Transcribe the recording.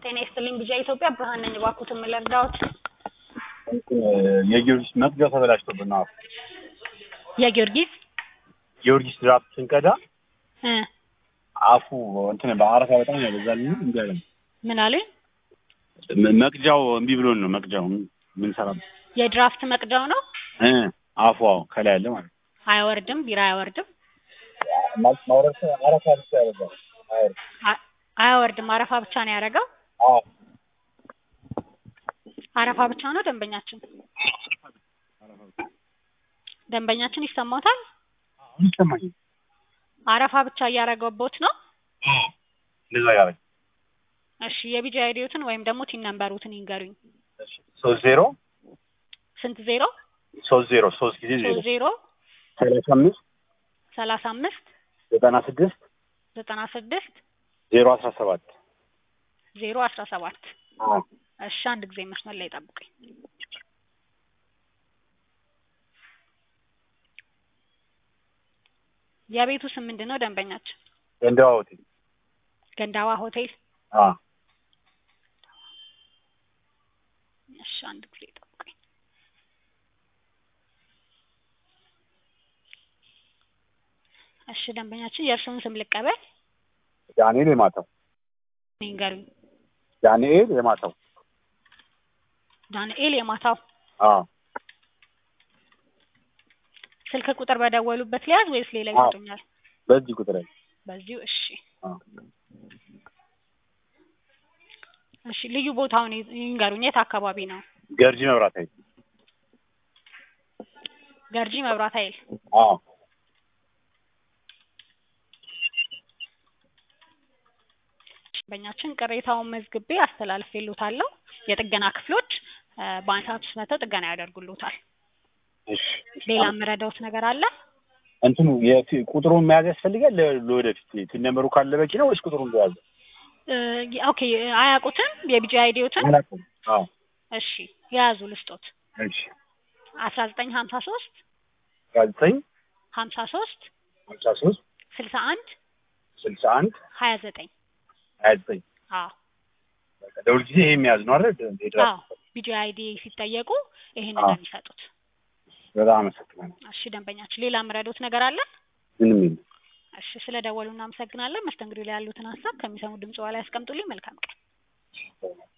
ጤና ይስጥልኝ ቢጃ ኢትዮጵያ ብርሃን ነኝ። እባክዎትን ምን ልርዳዎት? የጊዮርጊስ መቅጃው ተበላሽቶብን ነው። የጊዮርጊስ ጊዮርጊስ ድራፍት ስንቀዳ እ አፉ እንትን በአረፋ በጣም ያበዛል። እንዲ ያለ ምን አሉኝ? መቅጃው እምቢ ብሎን ነው። መቅጃው ምን ሰራ የድራፍት መቅጃው ነው እ አፉ አዎ፣ ከላይ ያለ ማለት ነው። አይወርድም፣ ቢራ አይወርድም፣ ማለት ማውረድ አረፋ ብቻ ያበዛል። አይወርድ አ- አያወርድም። አረፋ ብቻ ነው ያደረገው። አዎ አረፋ ብቻ ነው። ደንበኛችን ደንበኛችን ይሰማታል። አሁን ይሰማኛል። አረፋ ብቻ እያደረገቦት ነው። እንደዛ ያደረግ እሺ የቢጃ አይዲዮትን ወይም ደግሞ ቲን ነምበሩትን ይንገሩኝ። ሶስት ዜሮ ስንት ዜሮ? ሶስት ዜሮ ሶስት ጊዜ ዜሮ ሶስት ዜሮ ሰላሳ አምስት ሰላሳ አምስት ዘጠና ስድስት ዘጠና ስድስት ዜሮ አስራ ሰባት ዜሮ አስራ ሰባት እሺ አንድ ጊዜ መስመር ላይ ጠብቁኝ። የቤቱ ስም ምንድን ነው? ደንበኛችን ገንዳዋ ሆቴል ገንዳዋ ሆቴል። አ እሺ አንድ ጊዜ ጠብቁኝ። እሺ ደንበኛችን የእርስዎን ስም ልቀበል ዳንኤል የማታው ይንገሩኝ። ዳንኤል የማታው ዳንኤል የማታው አ ስልክ ቁጥር በደወሉበት ሊያዝ ወይስ ሌላ አዎ። ይሰጡኛል? በዚህ ቁጥር ላይ በዚሁ እሺ አ እሺ ልዩ ቦታውን ይ- ይንገሩኝ። የት አካባቢ ነው? ገርጂ መብራት ኃይል ገርጂ መብራት ኃይል። አ ደንበኛችን ቅሬታውን መዝግቤ አስተላልፌልዎታለሁ። የጥገና ክፍሎች እ፣ በአንድ ሰዓት ውስጥ መጥተው ጥገና ያደርጉልዎታል። እሺ ሌላ የምረዳዎት ነገር አለ? እንትኑ የፊ- ቁጥሩን መያዝ ያስፈልጋል ለ- ለወደፊት ቲን ነምበሩ ካለ በቂ ነው ወይስ ቁጥሩን እንደያዘ እ፣ ኦኬ አያውቁትም? የቢጂ አይዲዎትን? አላውቅም። አዎ እሺ የያዙ ልስጦት። እሺ አስራ ዘጠኝ ሀምሳ ሶስት አስራ ዘጠኝ ሀምሳ ሶስት ሀምሳ ሶስት ስልሳ አንድ ስልሳ አንድ ሀያ ዘጠኝ ሀያ ዘጠኝ አዎ በቃ ደውል ጊዜ ይሄ የሚያዝ ነው አይደል? የድራፍት አዎ ቢጂ አይዲ ሲጠየቁ ይሄንን አዎ። ነው የሚሰጡት። በጣም አመሰግናለሁ። እሺ ደንበኛችን ሌላ የምረዳዎት ነገር አለ? ምንም የለም። እሺ ስለ ደወሉ እናመሰግናለን። መስተንግዶ ላይ ያሉትን ሀሳብ ከሚሰሙ ድምጽ በኋላ ያስቀምጡልኝ። መልካም ቀን።